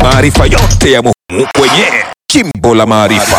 maarifa yote ya muhimu kwenye Jimbo la Maarifa.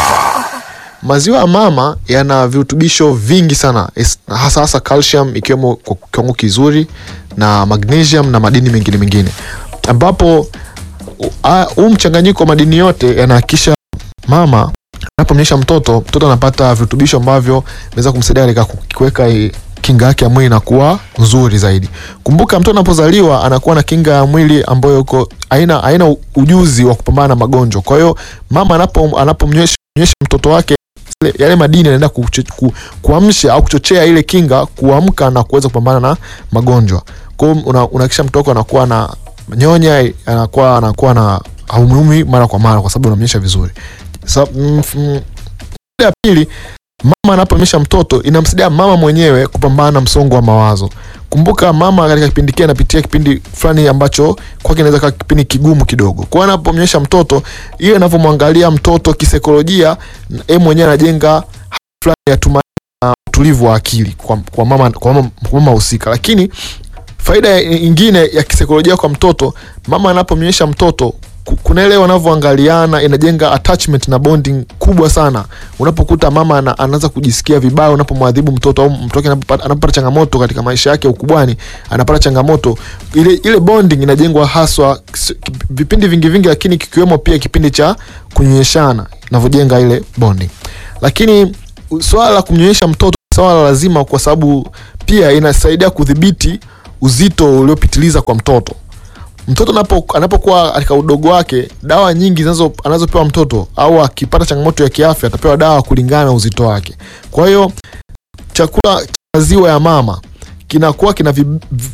Maziwa ya mama yana virutubisho vingi sana es- hasa hasa calcium ikiwemo kwa kiwango kizuri na magnesium na madini mengine mengine, ambapo u- a- huu mchanganyiko wa madini yote yanahakikisha mama anapomnyesha mtoto, mtoto anapata virutubisho ambavyo vinaweza kumsaidia katika ku- kuweka i- kinga yake ya mwili inakuwa nzuri zaidi. Kumbuka mtoto anapozaliwa anakuwa na kinga ya mwili ambayo uko haina haina ujuzi wa kupambana na magonjwa. Kwa hiyo mama anapo anapomnyesha mnyesha mtoto wake yale- yale madini yanaenda kucho- ku, kuamsha au kuchochea ile kinga kuamka na kuweza kupambana na magonjwa. Kwa hiyo una- unahakikisha mtoto wako anakuwa na nyonya, anakuwa anakuwa na haumumi mara kwa mara kwa sababu unamnyesha vizuri. Sa, mm, mm, ya pili mama anaponyesha mtoto inamsaidia mama mwenyewe kupambana na msongo wa mawazo. Kumbuka mama katika kipindi kile anapitia kipindi fulani ambacho kwake inaweza kuwa kipindi kigumu kidogo. Kwa hiyo anapomnyesha mtoto, ile anavyomwangalia mtoto kisaikolojia, yeye mwenyewe anajenga hali fulani ya tumaini na utulivu wa akili kwa, kwa mama kwa mama kwa mama husika. Lakini faida nyingine ya kisaikolojia kwa mtoto, mama anapomnyesha mtoto ku- kuna ile wanavyoangaliana inajenga attachment na bonding kubwa sana. Unapokuta mama ana, anaanza kujisikia vibaya unapomwadhibu mtoto au mtoto wake anapopata anapopata changamoto katika maisha yake ya ukubwani, anapata changamoto ile ile bonding inajengwa haswa s- vipindi vingi vingi, lakini kikiwemo pia kipindi cha kunyonyeshana inavyojenga ile bonding. Lakini u- swala la kumnyonyesha mtoto ni swala lazima, kwa sababu pia inasaidia kudhibiti uzito uliopitiliza kwa mtoto mtoto anapo- anapokuwa katika udogo wake, dawa nyingi zinazo anazopewa mtoto au akipata changamoto ya kiafya atapewa dawa kulingana na uzito wake. Kwa hiyo chakula cha maziwa ya mama kinakuwa kina vi, vi,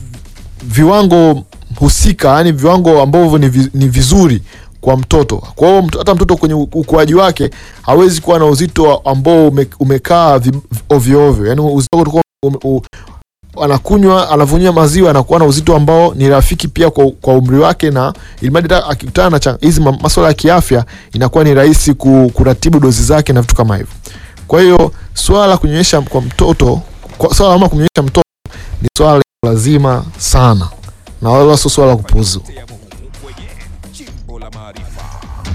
viwango husika, yani viwango ambavyo ni, vi, ni vizuri kwa mtoto. Kwa hiyo mto- hata mtoto kwenye u- ukuaji wake hawezi kuwa na uzito ambao ume, umekaa vi- ovyo ovyo, yani uzito wake utakuwa ume- u- anakunywa anavunywa maziwa anakuwa na uzito ambao ni rafiki pia kwa, kwa umri wake, na ilimradi hata akikutana na cha- hizi ma- masuala ya kiafya inakuwa ni rahisi ku, kuratibu dozi zake na vitu kama hivyo. Kwa hiyo swala la kunyonyesha kwa mtoto, kwa swala la mama kumnyonyesha mtoto ni swala lazima sana na wala sio swala la kupuuzwa.